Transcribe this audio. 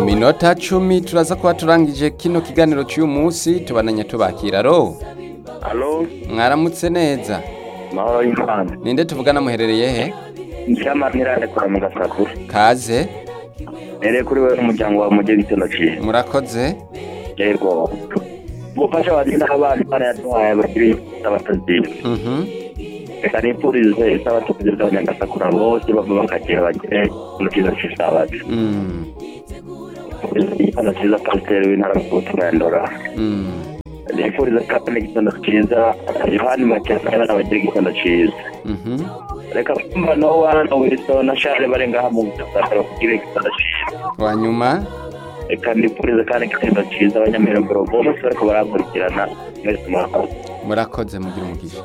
minota cumi turaza kuba turangije kino kiganiro cy'uyu munsi tubananye tubakira ro alo mwaramutse neza mahoro y'imana ninde tuvugana muherereye he nshyiramanirane kora mu gasakura kaze rero kuri wowe n'umuryango wawe mujye gitsina ciye murakoze yego gufasha abagenda abana imana yaduhaye abakiri abataziba Mhm. reka nifurize isabatuzi z'abanyagasakura bose bava bakagira bagire mu cyiza cy'isabato Mm. igitanda cyiza pasiteri w'intara y'ubutumwa ndora Mm. nifurize kandi n'igitanda cyiza yohani macyasana abagira igitanda cyiza Mhm. reka kumva no wana wilson na share bari ngaha mu gasakura kugira igitanda cyiza wanyuma reka nifurize kandi igitanda cyiza abanyamirongoro bose bariko barakurikirana mwese murakoze murakoze mugira umugisha